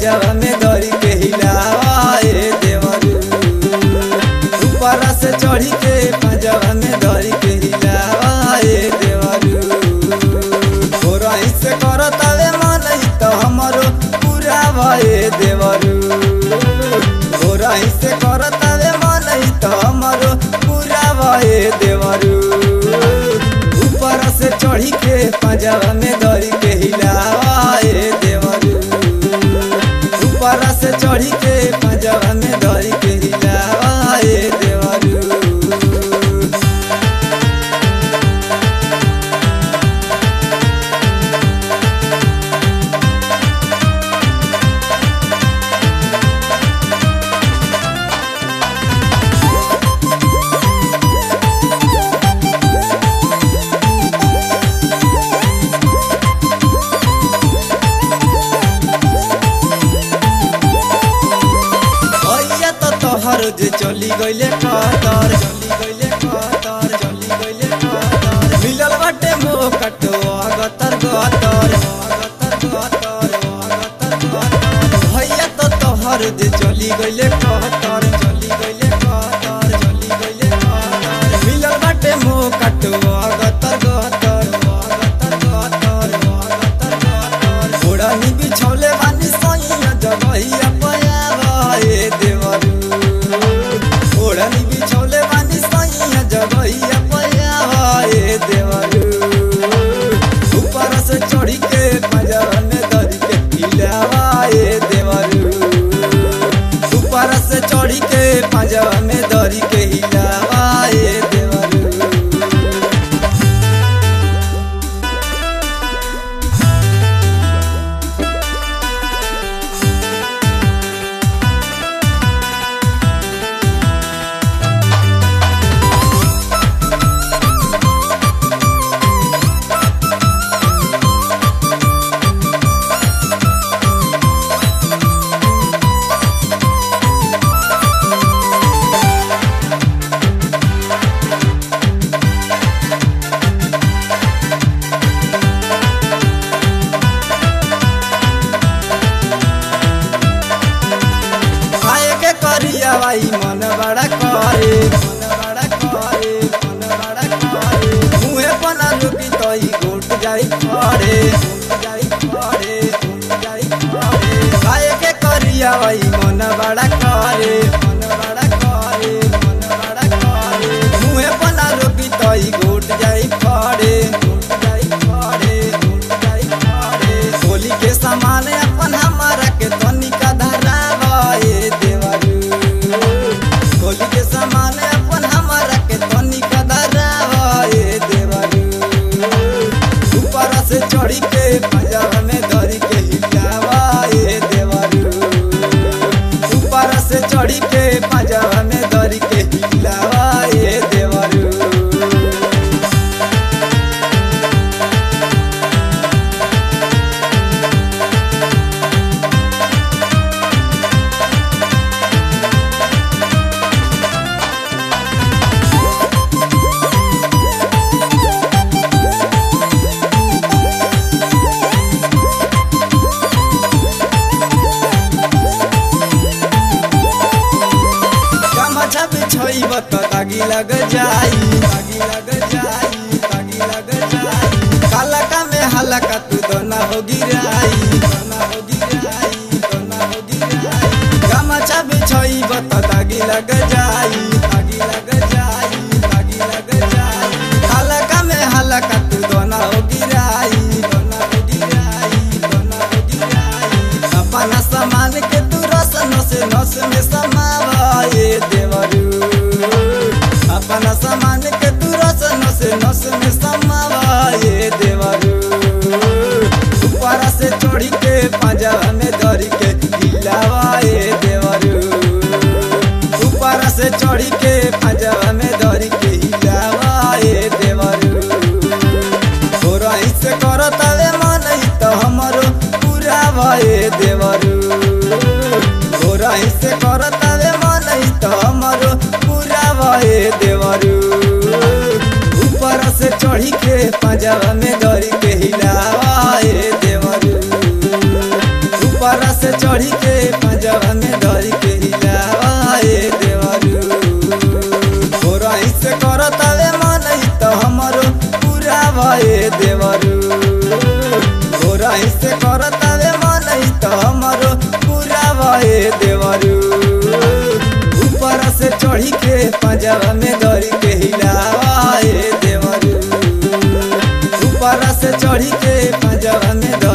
पंजाब में धरी के हिलावा ए देवरू ऊपर से चढ़ी के पंजाब में धरी के हिलावा ए देवरू तोरा से करतावे मन त हमरो पूरा भए देवरू तोरा से करतावे मन त हमरो पूरा भए देवरू ऊपर से चढ़ी के पंजाब में धरी के हिलावा ए देवरू ऊपर से चढ़ी के पंजाब में धरी के हिलावा ए देवरू भैया तो तोहर जे चली गइले कतर चली गइले कतर चली गइले कतर मिलल बाटे मोह कटो अगतर गतर अगतर गतर अगतर गतर भैया तो तोहर जे चली गइले कतर चली गइले कतर चली गइले कतर मिलल बाटे मोह कटो अगतर गतर अगतर गतर अगतर गतर घोड़ा नी बिछौले बानी सैया जगहिया पया भए देवरू घोड़ा नी बिछौले बानी सैया जगहिया पया भए देवरू ऊपर से चढ़ी के पंजर में धरी के हिलावा ए देवरू ऊपर से चढ़ी के पंजर में धरी के हिलावा ए देवरू खाए के करिया भाई मन बड़ा करे मन बड़ा करे मन बड़ा करे मुहे पना लुकी तई गोट जाई खड़े गोट जाई खड़े गोट जाई खड़े खाए के करिया भाई मन बड़ा करे मन बड़ा करे मन बड़ा करे मुहे पना लुकी तई गोट जाई खड़े गोट जाई खड़े गोट जाई खड़े होली के सामान अपन हमारा के तनिका धरावा ए देवरू होली के सामान अपन हमारा के तनिका धरावा ए देवरू ऊपर से चढ़ी के पंजाब में धरी के हिलावा ए देवरू ऊपर से चढ़ी के पंजाब में धरी के हिलावा ए देवरू गमछा बिछोइब त दागी लग जाई दागी लग जाई दागी लग जाई कालका में हलका तू दोना हो गिराई दोना हो गिराई दोना हो गिराई गमछा बिछोइब त दागी लग जाई दागी लग जाई दागी लग जाई कालका में हलका तू दोना हो गिराई दोना हो गिराई दोना हो गिराई अपना सामान के तू रस नस नस में समावाए देवरू अपना सामान के तू रस नस नस में समावाए देवरू ऊपर से चढ़ी के पंजाब में धरी के हिलावाए देवरू ऊपर से चढ़ी के पंजाब में धरी के हिलावाए देवरू तोरा से करतावे मन त हमरो पूरा भए देवरू तोरा से करतावे मन त हमरो पूरा भए देवरू ऊपर से चढ़ी के पंजाब में धरी के हिलावा ए देवरू ऊपर से चढ़ी के चढ़ी के पंजाब में दौड़ी के हिलावा ए देवरू ऊपर से चढ़ी के पंजाब में